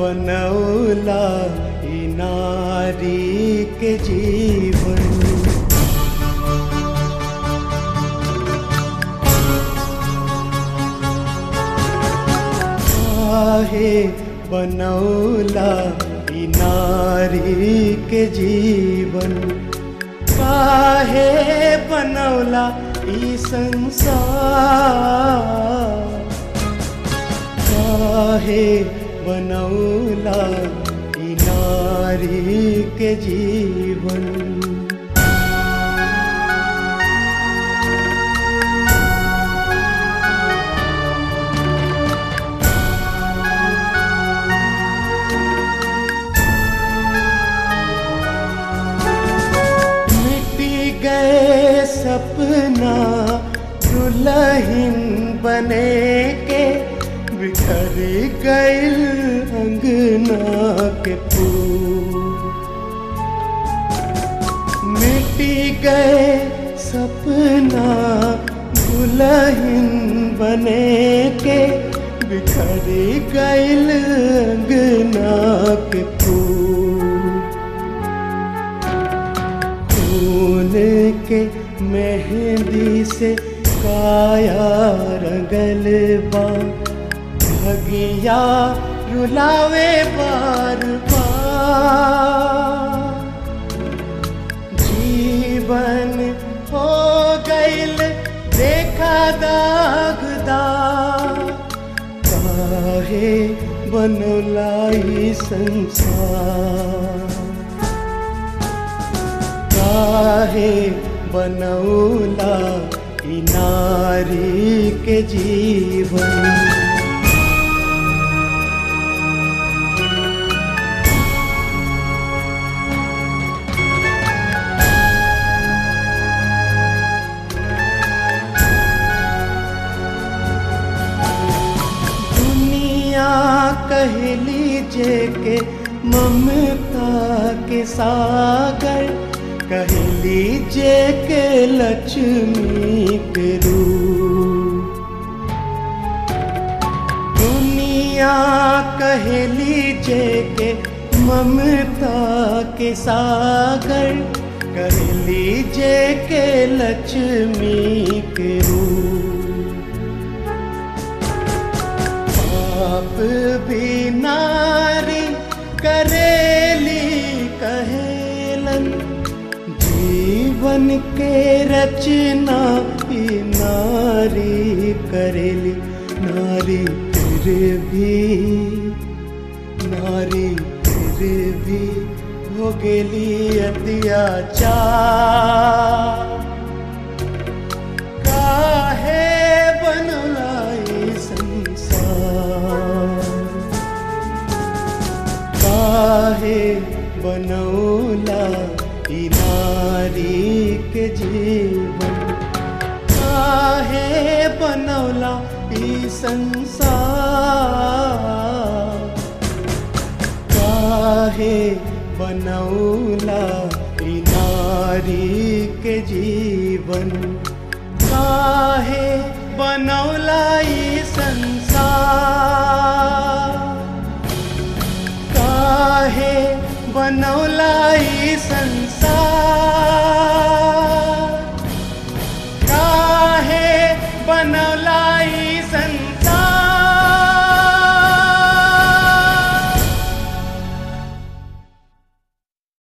बनौला ई नारी के जीवन काहे बनौला ई नारी के जीवन काहे बनौला ई संसार काहे बनौला ई नारी के जीवन मिटी गए सपना दुल्हन बने के बिखर गइल अंगना के फूल मिटी गए सपना दुल्हन बने के बिखर गइल अंगना के फूल खून के मेहंदी से काया रंगल बा भगिया रुलावे बार बार जीवन हो गइल देखा दागदार काहे बनलाई संसार काहे बनौला ई नारी के जीवन दुनिया कहली जे के ममता के सागर कहली जे के लक्ष्मी के रूप दुनिया कहली जे के ममता के सागर कहली जे के लक्ष्मी के रूप पाप भी नारी करेली कहेलन जीवन के रचना ही नारी करेली नारी फिर भी नारी फिर भी हो गेली अत्याचार काहे बनलाई संसार काहे बनौला ई नारी के जीवन काहे बनौला ई संसार काहे बनौला ई नारी के जीवन काहे बनौला ई संसार काहे बनौला